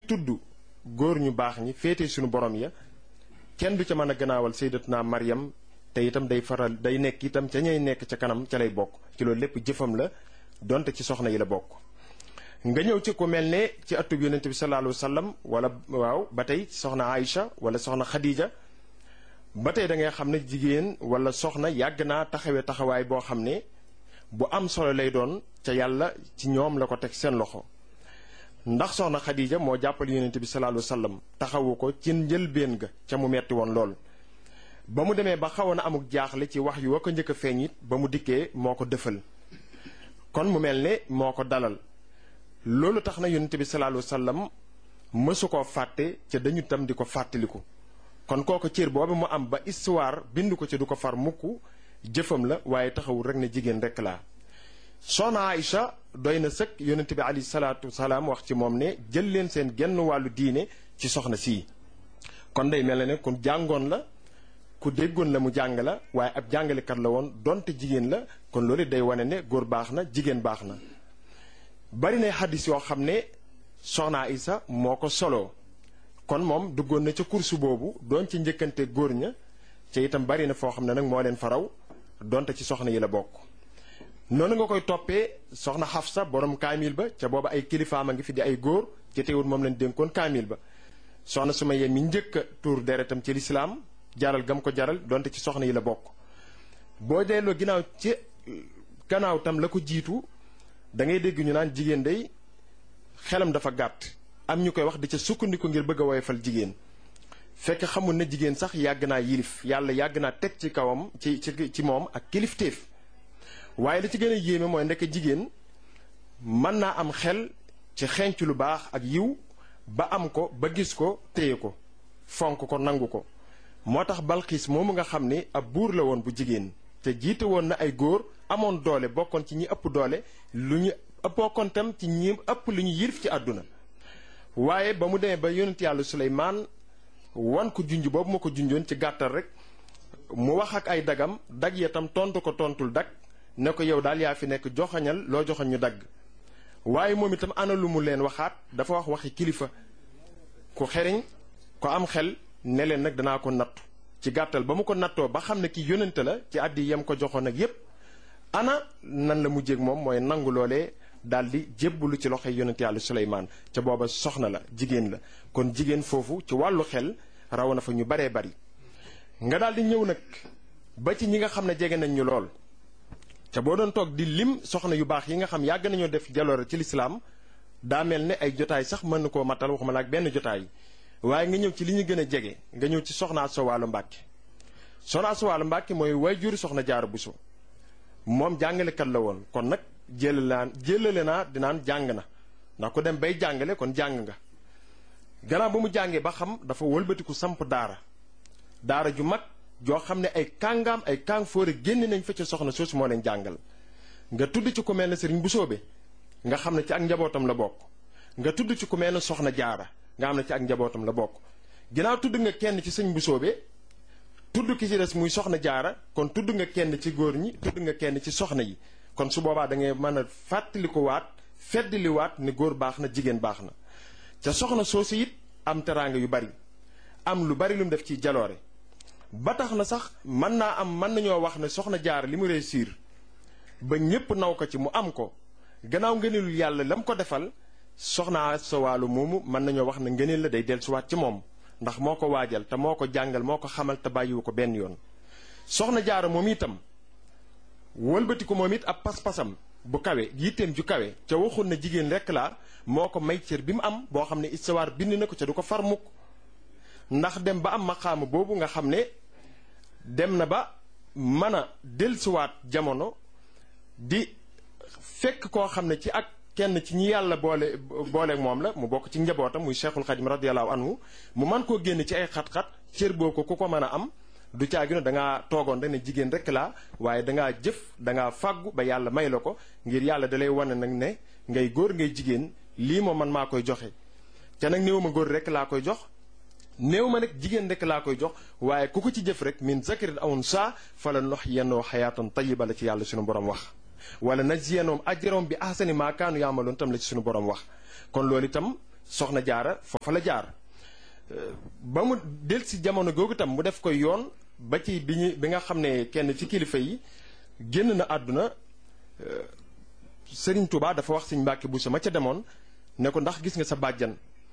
tudd góor ñu baax ñi féete suñu borom ya kenn du ca mën a gannaawal sayyidatuna Maryam te itam day faral day nekk itam ca ñay nekk ca kanam ca lay bokk ci loolu lépp jëfam la donte ci soxna yi la bokk nga ñëw ci ku mel ne ci atub yonent bi sallallahu alayhi wa sallam wala waaw ba tey soxna Aïcha wala soxna Khadija ba tey da ngay xam ne jigéen wala soxna yàgg naa taxawee taxawaay boo xam ne bu am solo lay doon ca yàlla ci ñoom la ko teg seen loxo ndax soxna Khadija moo jàppale yonent bi sallallahu alayhi wa sallam taxawu ko ci njëlbéen ga ca mu metti woon lool ba mu demee ba xawoon na amuk jaaxle ci wax yu wa ko njëkk a feeñ it ba mu dikkee moo ko dëfal kon mu mel ne moo ko dalal loolu tax na yonent bi sallallahu alayhi wa sallam mësu koo fàtte ca dañu tam di ko fàttaliku kon kooku cër boobu mu am ba histoire bind ko ci du ko far mukk jëfam la waaye taxawul rek ne jigéen rek laa soxna Aïcha doy na sëkk yonent bi alayhi salaatu wasalaam wax ci moom ne jël leen seen genn wàllu diine ci soxna sii kon day mel ne ku jàngoon la ku déggoon la mu jàng la waaye ab jàngalekat la woon donte jigéen la kon loolu day wane ne góor baax na jigéen baax na bari na xaddis yoo xam ne soxna Aïcha moo ko soloo kon moom duggoon na ca kursu boobu doon ci njëkkante góor ña ca itam bari na foo xam ne nag moo leen faraw donte ci soxna yi la bokk noonu nga koy toppee soxna Xafsa borom kaamil ba ca booba ay kilifaam a ngi fi di ay góor ci teewul moom lañ dénkoon kaamil ba soxna Sumayya mi njëkk a tuur deretam ci lislaam jaral gam ko jaral donte ci soxna yi la bokk boo delloo ginnaaw ci gannaaw tam la ko jiitu da ngay dégg ñu naan jigéen day xelam dafa gàtt am ñu koy wax di ca sukkandiku ngir bëgg a woyofal jigéen fekk xamul ne jigéen sax yàgg naa yilif yàlla yàgg naa teg ci kawam ci ci ci moom ak kilifteef waaye li ci gën a yéeme mooy ndekk jigéen mën naa am xel ci xenc lu baax ak yiw ba am ko ba gis ko téye ko fonk ko nangu ko moo tax balxiis moomu nga xam ni ab buur la woon bu jigéen te jiite woon na ay góor amoon doole bokkoon ci ñi ëpp doole lu ñu bokkoon tam ci ñi ëpp lu ñu yilif ci àdduna waaye ba mu demee ba yonent yàlla suleymaan wan ko junj boobu ma ko junjoon ci gàttal rek mu wax ak ay dagam dag ya tam tontu ko tontul dag ne ko yow daal yaa fi nekk joxañal loo joxañ ñu dagg waaye moom itam ana lu mu leen waxaat dafa wax waxi kilifa ku xeriñ ko am xel ne leen nag danaa ko nattu ci gàttal ba mu ko nattoo ba xam ne ki yónnante la ci àddi yem ko joxoon ak yépp ana nan la mujjéeg moom mooy nangu loolee daal di jébbalu ci loxoy yonent yàlla Suleymaan ca booba soxna la jigéen la kon jigéen foofu ci wàllu xel raw na fa ñu baree bari nga daal di ñëw nag ba ci ñi nga xam ne jege nañ ñu lool ca boo doon toog di lim soxna yu baax yi nga xam yàgg nañoo def jaloore ci lislaam daa mel ne ay jotaay sax mën na koo matal waxuma la ak benn jotaay waaye nga ñëw ci li ñu gën a jege nga ñëw ci soxna Asta Walo Mbàkke soxna Asta Walo Mbàkke mooy waajur soxna Jaara Buso moom jàngalekat la woon kon nag jëlale naa jëlale naa dinaan jàng na ndax ku dem bay jàngale kon jàng nga gannaaw ba mu jàngee ba xam dafa wëlbatiku samp daara daara ju mag joo xam ne ay kàngaam ay kàng fóore génn nañ fa ca soxna soosu moo leen jàngal nga tudd ci ku mel ne sëriñ bu soobe nga xam ne ci ak njabootam la bokk nga tudd ci ku mel ne soxna jaara nga xam ne ci ak njabootam la bokk ginnaaw tudd nga kenn ci sëñ bu soobe tudd ki ci des muy soxna jaara kon tudd nga kenn ci góor ñi tudd nga kenn ci soxna yi kon su boobaa da ngay mën a fàttaliku waat feddli waat ne góor baax na jigéen baax na ca soxna soosu it am teraanga yu bari am lu bari lu mu def ci jaloore ba tax na sax mën naa am mën nañoo wax ne soxna jaar li mu réussir ba ñépp naw ko ci mu am ko gannaaw ngëneelul yàlla la mu ko defal soxna sa wàllu moomu mën nañoo wax ne ngëneel la day dellusiwaat ci moom ndax moo ko waajal te moo ko jàngal moo ko xamal te bàyyiwu ko benn yoon soxna jaara moom itam wëlbati ko moom it ab pas-pasam bu kawe yitteem ju kawe ca waxul na jigéen rekk laa moo ko may cër bi mu am boo xam ne istawaar bind na ko ca du ko far mukk ndax dem ba am maqaama boobu nga xam ne dem na ba mën a dellusiwaat jamono di fekk koo xam ne ci ak kenn ci ñi yàlla boole booleeg moom la mu bokk ci njabootam muy cheikhul xadim radiallahu anhu mu man koo génn ci ay xat-xat cër boo ko ku ko mën a am du caagino da ngaa toogoon rek ne jigéen rek laa waaye dangaa jëf dangaa fàggu ba yàlla may la ko ngir yàlla dalay wane nag ne ngay góor ngay jigéen lii moom man maa koy joxe te nag néew ma góor rek laa koy jox néew ma nag jigéen rek laa koy jox waaye ku ko ci jëf rek min zakarin awun saa fala nox yennoo xayaatan tayiba la ci yàlla suñu borom wax wala najziyannahum ajrahum bi ahsani maa kaanu yaamaloon tam la ci suñu borom wax kon loolu itam soxna jaara foofa la jaar ba mu del si jamono googu tam mu def ko yoon ba ci bi ñu bi nga xam ne kenn ci kilifa yi génn na àdduna Sëriñ Tuubaa dafa wax Sëriñ Mbàkke Buso ma ca demoon ne ko ndax gis nga sa bàjjan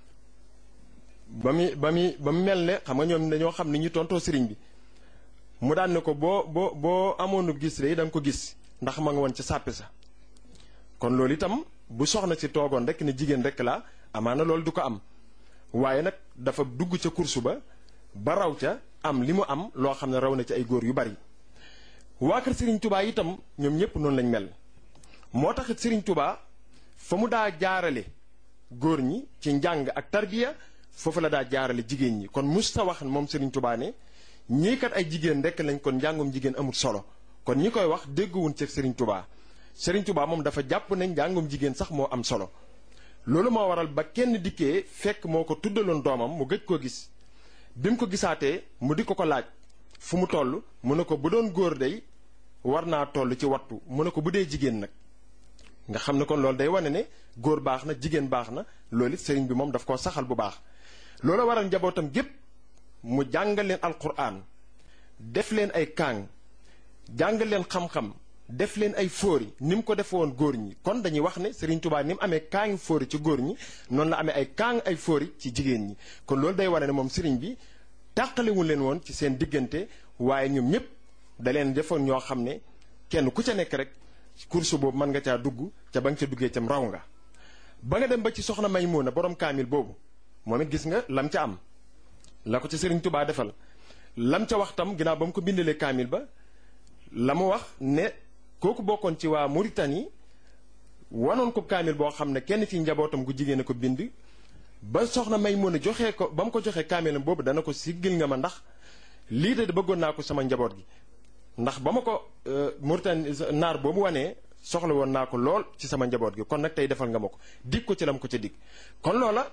ba mu ba mu ba mu mel ne xam nga ñoom dañoo xam ni ñu tontoo sëriñ bi mu daan ne ko boo boo boo amoonu gis de da nga ko gis ndax ma nga woon ca sàppi sa kon loolu itam bu soxna si toogoon rek ne jigéen rek la amaana loolu du ko am waaye nag dafa dugg ca kursu ba ba raw ca am li mu am loo xam ne raw na ci ay góor yu bari waa kër Serigne Touba itam ñoom ñëpp noonu lañ mel moo taxit Serigne Touba fa mu daa jaarale góor ñi ci njàng ak tarbiya foofu la daa jaarale jigéen ñi kon musta wax moom Serigne Touba ne ñii kat ay jigéen rek lañ kon njàngum jigéen amul solo kon ñi koy wax dégguwun ci Serigne Touba Serigne Touba moom dafa jàpp ne njàngum jigéen sax moo am solo loolu moo waral ba kenn dikkee fekk moo ko tuddaloon doomam mu gëj koo gis bi mu ko gisaatee mu di ko ko laaj fu mu toll mu ne ko bu doon góor day war naa toll ci wattu mu ne ko bu dee jigéen nag nga xam ne kon loolu day wane ne góor baax na jigéen baax na loolu it sëriñ bi moom daf koo saxal bu baax loolu waral njabootam gépp mu jàngal leen alquran def leen ay kaang jàngal leen xam-xam def leen ay fóori ni mu ko defe woon góor ñi kon dañuy wax ne Serigne Touba ni mu amee kaangi fóori ci góor ñi noonu la amee ay kaang ay fóori ci jigéen ñi kon loolu day wane ne moom Serigne bi tàqalewul leen woon ci seen diggante waaye ñoom ñëpp da leen defoon ñoo xam ne kenn ku ca nekk rek course boobu mën nga caa dugg ca ba nga ca duggee cam raw nga ba nga dem ba ci soxna Maymuna borom kaamil boobu moom it gis nga lam ca am la ko ca Serigne Touba defal lam ca wax tam ginnaaw ba mu ko bindalee kaamil ba la mu wax ne kooku bokkoon ci waa Mauritanie wanoon ko kaamil boo xam ne kenn ci njabootam gu jigéen a ko bind ba soxna may mën a joxee ko ba mu ko joxee kaamilam boobu dana ko siggil nga ma ndax lii de bëggoon naa ko sama njaboot gi ndax ba ma ko Mauritanie naar boobu wanee soxla woon naa ko lool ci sama njaboot gi kon nag tey defal nga ma ko dig ko ci lam ko ca dig kon loola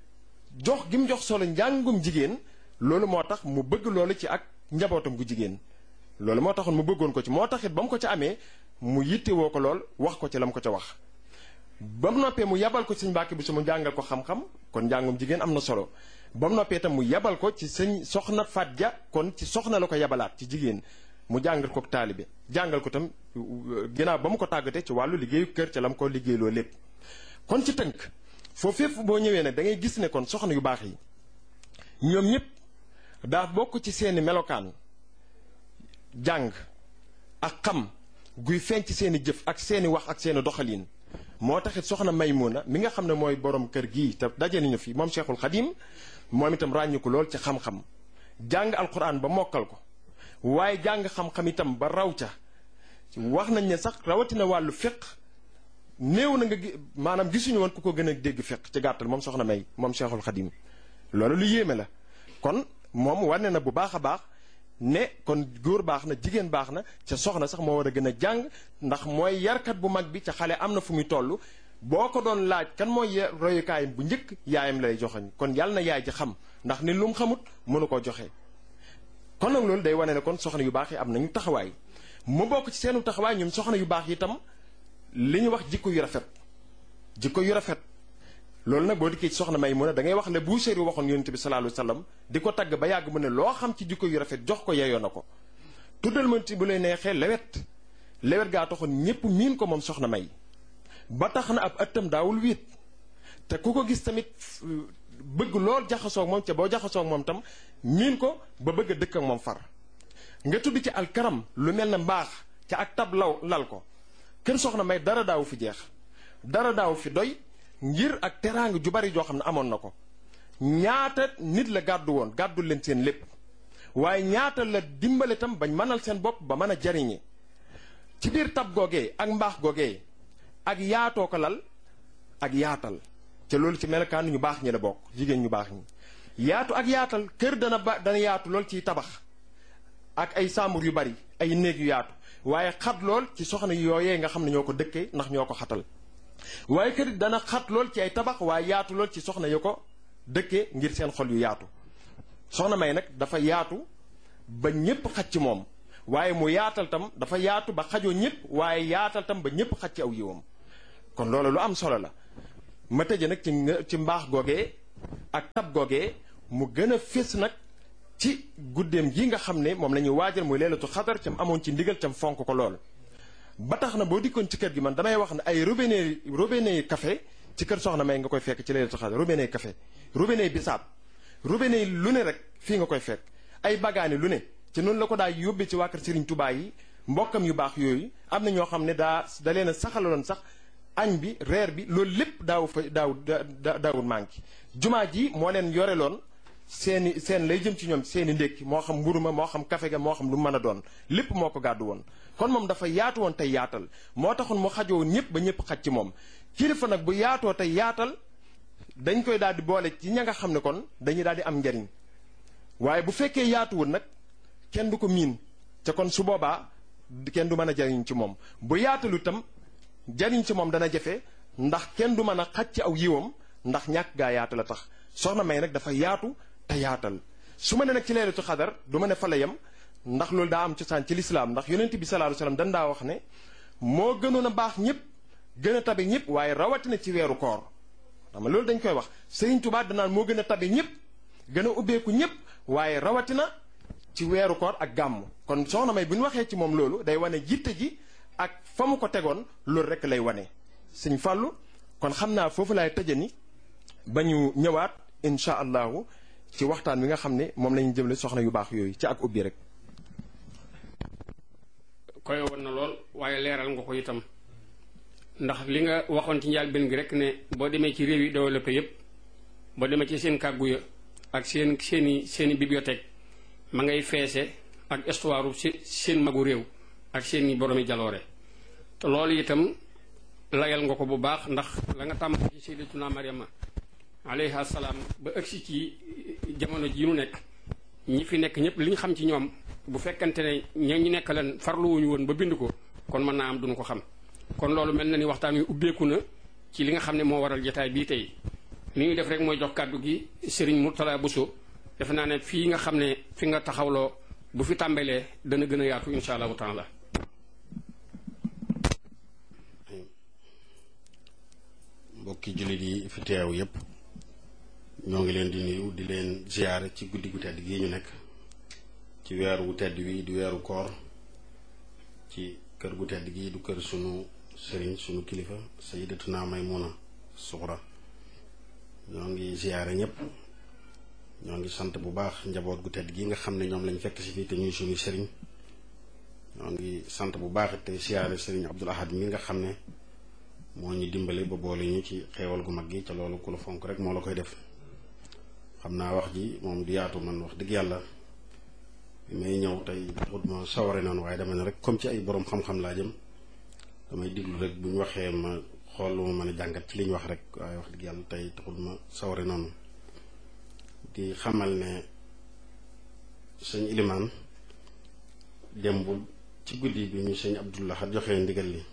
jox gi mu jox solo njàngum jigéen loolu moo tax mu bëgg loolu ci ak njabootam gu jigéen loolu moo taxoon mu bëggoon ko ci moo taxit ba mu ko ca amee mu yittewoo ko lool wax ko ci la mu ko ca wax ba mu noppee mu yabal ko ci sëñ Mbàkke bi su mu jàngal ko xam-xam kon njàngum jigéen am na solo ba mu noppee itam mu yabal ko ci sëñ soxna Faat Ja kon ci soxna la ko yabalaat ci jigéen mu jàngal ko taalibe jàngal ko tam ginnaaw ba mu ko tàggatee ci wàllu liggéeyu kër ca la mu ko liggéeyloo lépp kon ci tënk foofu fépp boo ñëwee nag da ngay gis ne kon soxna yu baax yi ñoom ñëpp daa bokk ci seeni melokaan jàng ak xam guy feeñ ci seeni jëf ak seeni wax ak seeni doxalin moo taxit soxna Maymuna mi nga xam ne mooy borom kër gii te daje nañu fi moom Cheikhul Xadim moom itam ràññu ko lool ci xam-xam jàng alquran ba mokkal ko waaye jàng xam-xam itam ba raw ca wax nañ ne sax rawatina wàllu fiq néew na nga maanaam gisuñu woon ku ko gën a dégg fiq ci gàttal moom soxna May moom Cheikhul Xadim loolu lu yéeme la kon moom wane na bu baax a baax ne kon góor baax na jigéen baax na ca soxna sax moo war a gën a jàng ndax mooy yarkat bu mag bi ca xale am na fu muy toll boo ko doon laaj kan mooy royukaayam bu njëkk yaayam lay joxoñ kon yàlla na yaay ji xam ndax ni lu mu xamut mënu koo joxe. kon nag loolu day wane ne kon soxna yu baax yi am nañu taxawaay mu bokk ci seenu taxawaay ñoom soxna yu baax yi itam li ñu wax jikko yu rafet jikko yu rafet. loolu nag boo dikkee ci soxna may mu ne da ngay wax le Buusiri waxoon yonent bi sallallahu alayhi wasallam di ko tagg ba yàgg mu ne loo xam ci jikko yu rafet jox ko yeyoo na ko tuddal ma ci bu lay neexee lewet lewet gaa taxoon ñépp miin ko moom soxna may ba tax na ab ëttam daawul wiit te ku ko gis tamit bëgg lool jaxasoog moom ca boo jaxasoog moom tam miin ko ba bëgg a dëkk ak moom far nga tudd ci alkaram lu mel ne mbaax ca ak tab law lal ko kër soxna may dara daawu fi jeex dara daawu fi doy ngir ak teraanga ju bari joo xam ne amoon na ko ñaata nit la gàddu woon gàddu leen seen lépp waaye ñaata la dimbale tam bañ mënal seen bopp ba mën a jariñe ci biir tab googee ak mbaax googee ak yaatoo ko lal ak yaatal te loolu ci melokaan ñu baax ñi la bokk jigéen ñu baax ñi yaatu ak yaatal kër dana ba dana yaatu lool ciy tabax ak ay sàmbur yu bari ay néeg yu yaatu waaye xat lool ci soxna yooyee nga xam ne ñoo ko dëkkee ndax ñoo ko xatal waaye kër dana xat lool ci ay tabax waaye yaatu lool ci soxna yu ko dëkkee ngir seen xol yu yaatu soxna may nag dafa yaatu ba ñépp xaj ci moom waaye mu yaatal tam dafa yaatu ba xajoo ñépp waaye yaatal tam ba ñépp xaj ci aw yiwam kon loolu lu am solo la ma tëje nag ci ci mbaax googee ak tab googee mu gën a fés nag ci guddeem gi nga xam ne moom la ñuy waajal muy leelatu xadar cam amoon ci ndigal cam fonk ko lool ba tax na boo dikkoon ci kër gi man damay wax ne ay robinet robinet café ci kër soxna may nga koy fekk ci leelatu xadar robinet café robinet bisaab robinet lu ne rek fii nga koy fekk ay bagaani lu ne ci noonu la ko daa yóbbee ci waa kër Serigne Touba yi mbokkam yu baax yooyu am na ñoo xam ne daa da leen a saxaloon sax añ bi reer bi loolu lépp daaw fa daaw daawul manqué jumaa ji moo leen yoreloon seeni seen lay jëm ci ñoom seeni ndékki moo xam mburu ma moo xam kafe ga moo xam lu mën a doon lépp moo ko gàddu woon kon moom dafa yaatu woon tey yaatal moo taxoon mu xajoo ñëpp ba ñëpp xaj ci moom kilifa nag bu yaatoo tey yaatal dañ koy daal di boole ci ña nga xam ne kon dañuy daal di am njariñ waaye bu fekkee yaatuwul nag kenn du ko miin te kon su boobaa kenn du mën a jariñ ci moom bu yaatalu itam jariñ ci moom dana jafe ndax kenn du mën a xaj ci aw yiwam ndax ñàkk gaa yaatu la tax soxna may nag dafa yaatu te yaatal su ma ne nag ci leelatu xadar du ma ne fa la yem ndax loolu daa am cosaan ci lislaam ndax yonent bi sallallahu alayhi wasallam dan daa wax ne moo gënoon a baax ñëpp gën a tabe ñëpp waaye rawatina ci weeru koor xam nga loolu dañ koy wax Sëriñ Tuubaa danaan moo gën a tabe ñëpp gën a ubbeeku ñëpp waaye rawatina ci weeru koor ak gàmm kon soxna may bu ñu waxee ci moom loolu day wane jitte ji ak fa mu ko tegoon loolu rek lay wane sëñ Fàllu kon xam naa foofu laay tëje ni ba ñu ñëwaat incha allahu ci waxtaan wi nga xam ne moom la ñu jëmle soxna yu baax yooyu ci ak ubbi rek koy woon na lool waaye leeral nga ko itam ndax li nga waxoon ci njaal benn gi rek ne boo demee ci réew yi développé yépp boo demee ci seen kàggu ya ak seen seeni seeni bibliothèque ma ngay feese ak histoire seen magu réew ak seeni boromi jaloore te loolu itam layal nga ko bu baax ndax la nga tàmm ci sayyidatuna Maryama alayha salaam ba ëgsi ci jamono ji nu nekk ñi fi nekk ñëpp li ñu xam ci ñoom bu fekkante ne ña ñu nekk leen farluwuñu woon ba bind ko kon mën naa am duñu ko xam kon loolu mel na ni waxtaan wi ubbeeku na ci li nga xam ne moo waral jotaay bii tey li ñuy def rek mooy jox kàddu gi Serigne Mourtala Bousso defe naa ne fii nga xam ne fi nga taxawloo bu fi tàmbalee dana gën a yaatu insha allahu taala mbokki jullit yi fi teew yépp ñoo ngi leen di nuyu di leen ziyaare ci guddi gu tedd gii ñu nekk ci weeru wu tedd wi di weeru koor ci kër gu tedd gii du kër sunu sëriñ sunu kilifa sayyidatuna Maymuna Suxra ñoo ngi ziyaare ñépp ñoo ngi sant bu baax njaboot gu tedd gi nga xam ne ñoom lañ fekk si fii te ñuy suñu sëriñ ñoo ngi sant bu baax te siyaare sëriñ Abdul Ahad mi nga xam ne moo ñu dimbale ba boole ñu ci xeewal gu mag gi ca loolu ku la fonk rek moo la koy def xam naa wax ji moom du yaatu man wax dëgg yàlla bi may ñëw tey xut ma saware noonu waaye dama ne rek comme ci ay borom xam-xam laa jëm damay diglu rek bu ñu waxee ma xool lu ma mën a jàngat ci li ñu wax rek waaye wax dëgg yàlla tey taxul ma saware noonu di xamal ne sëñ ilimaan démb ci guddi bi ñu sëñ Abdullah xat joxee ndigal li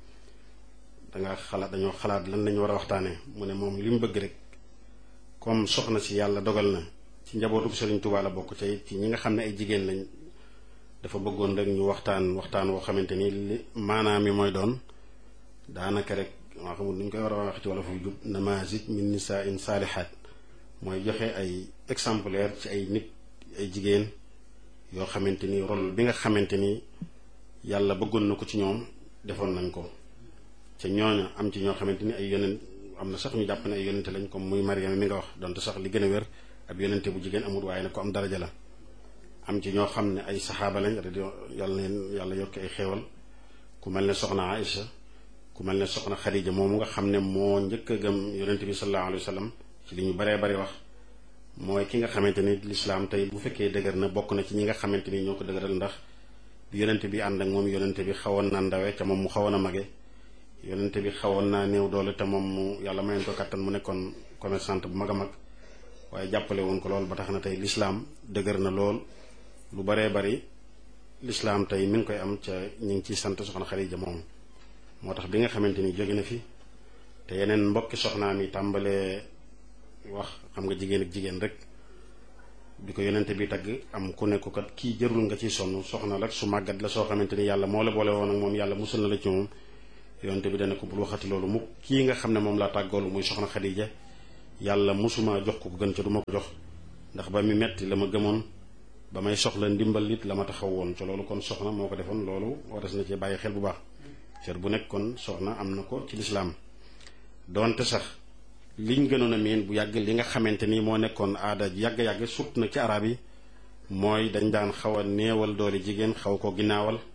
danga xalaat dañoo xalaat lan lañu war a waxtaanee mu ne moom li mu bëgg rek comme soxna si yàlla dogal na ci njabootu Sëriñ Tuubaa la bokk ca it ci ñi nga xam ne ay jigéen lañ dafa bëggoon rek ñu waxtaan waxtaan woo xamante ni li maanaam mi mooy doon daanaka rek maa xamul nuñ koy war a wax ci wala fu jub namazit min nisaa'in saalihaat mooy joxe ay exemplaire ci ay nit ay jigéen yoo xamante ni rôle bi nga xamante ni yàlla bëggoon na ko ci ñoom defoon nañ ko ca ñooña am ci ñoo xamante ni ay yonent am na sax ñu jàpp ne ay yonente lañ comme muy Mariama mi nga wax donte sax li gën a wér ab yonente bu jigéen amul waaye nag ko am daraja la am ci ñoo xam ne ay saxaaba lañ yàlla neen yàlla yokk ay xéewal ku mel ne soxna Aïcha ku mel ne soxna Xadija moomu nga xam ne moo njëkk a gëm yonente bi sallallahu alayhi wa sallam ci li ñu baree bari wax mooy ki nga xamante ni lislaam tey bu fekkee dëgër na bokk na ci ñi nga xamante ni ñoo ko dëgëral ndax bi yonente bi ànd ak moom yonente bi xawoon na ndawe ca moom mu xawoon a mage yonente bi xawoon naa néew doole te moom mu yàlla mayoon ko kattan mu nekkoon commerçante bu mag a mag waaye jàppale woon ko lool ba tax na tey lislaam dëgër na lool lu baree bari lislaam tey mi ngi koy am ca ñu ngi ciy sant soxna Xadija moom moo tax bi nga xamante ni jóge na fi te yeneen mbokki soxnaam yi tàmbalee wax xam nga jigéen ak jigéen rek bi ko yonente bi tagg am ku ne ko kat kii jërul nga ciy sonn soxna rek su màggat la soo xamante ni yàlla moo la boole woon ak moom yàlla musul na la ci moom yonte bi dana ko bul waxati loolu mu kii nga xam ne moom laa tàggoolu muy soxna Xadija yàlla mosuma jox ko ko gën ca du ma ko jox ndax ba mi metti la ma gëmoon ba may soxla ndimbal it la ma taxaw woon ca loolu kon soxna moo ko defoon loolu waras na ci bàyyi xel bu baax cër bu nekk kon soxna am na ko ci lislaam doonte sax liñ gënoon a miin bu yàgg li nga xamante ni moo nekkoon aada yàgg-yàgg sut na ci arab yi mooy dañ daan xaw a néewal doole jigéen xaw ko ginnaawal